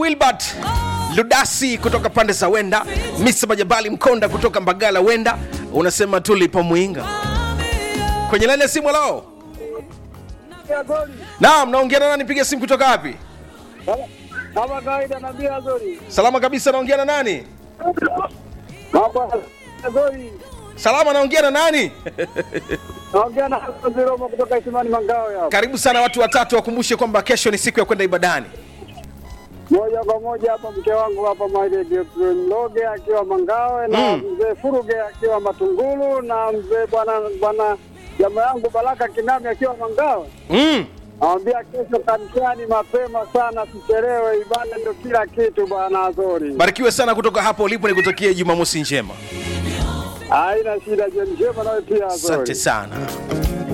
wilbert ludasi kutoka pande za wenda misa majabali mkonda kutoka mbagala wenda unasema tulipo mwinga kwenye laini ya simu lao naam naongea na nani piga simu kutoka wapi kama kawaida naambia Azori. salama kabisa naongea na nani Mambo Azori. salama naongea na nani Naongea na Azori Roma kutoka Isimani Mangawe hapa. karibu sana watu watatu wakumbushe kwamba kesho ni siku ya kwenda ibadani Moja kwa moja hapa mke wangu hapa Maile Mloge akiwa Mangawe na Mm. mzee Furuge akiwa Matungulu na mzee bwana bwana jamaa yangu Baraka Kinami akiwa Mangawe. mm. Nawambia kesho kanisani mapema sana, tuchelewe. Ibada ndio kila kitu bwana Azori. barikiwe sana kutoka hapo ulipo nikutakie jumamosi njema Haina shida, jioni njema nawe pia Azori. asante sana